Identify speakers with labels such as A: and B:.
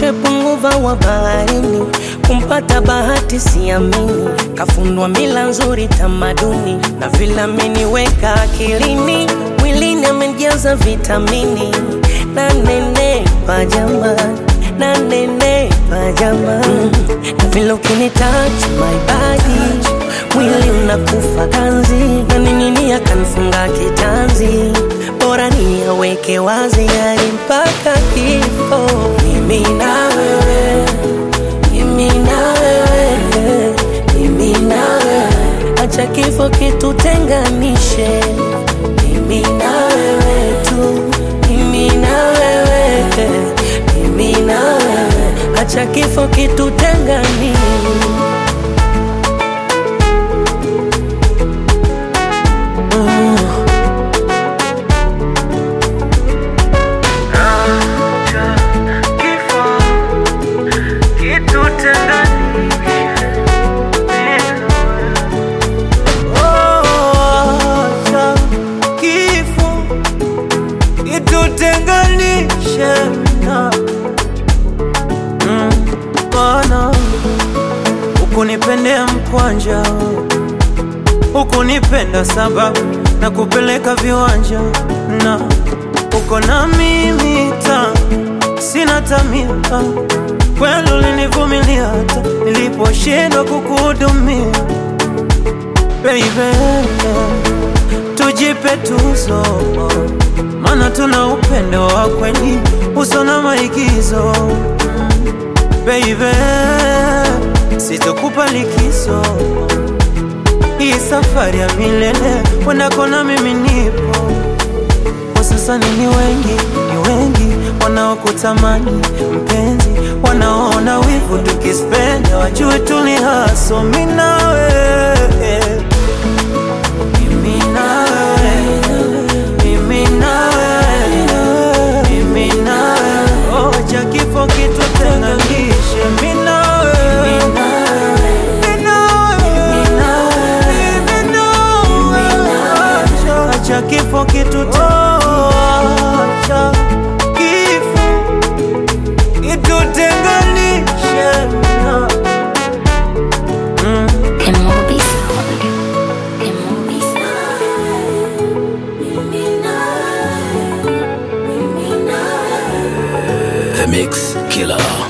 A: punguva wa baharini, kumpata bahati siamini, kafundwa mila nzuri tamaduni na vilamini weka akilini, mwilini amejaza vitamini na nenepa jamani, na nenepa jamani, na vile ukinitouch my body mwili unakufa ganzi na ninini akanfunga kitanzi, bora ni aweke wazi hadi mpaka kifo. Mimi na wewe, mimi na wewe, mimi na wewe, acha kifo kitutenganishe. Mimi na wewe tu, mimi na wewe, mimi na wewe, acha kifo kitutenganishe.
B: Acha kifo kitutenganishe na Mm, Bwana ukunipendea mkwanja ukunipenda sababu na kupeleka viwanja na uko na mimi ta sina tamia kweli ulinivumilia hata niliposhindwa kukuhudumia baby, tujipe tuzo, maana tuna upendo wa kweli uso na maigizo. Baby, sitokupa likizo, hii safari ya milele wendako na mimi nipo kwa sasa. Ni wengi, ni wengi wanaokutamani mpenzi, wanaona wivu tukispenda, wajue tulihaso mimi nawe mimi nawe, mimi nawe, mimi nawe, oh, acha kifo kitutenganishe, mimi nawe, mimi nawe, mimi nawe, acha- acha kifo kitutenganishe, acha kifo kitutenganishe na mm.
C: The movie sound. The movie sound.
D: The Mix Killer.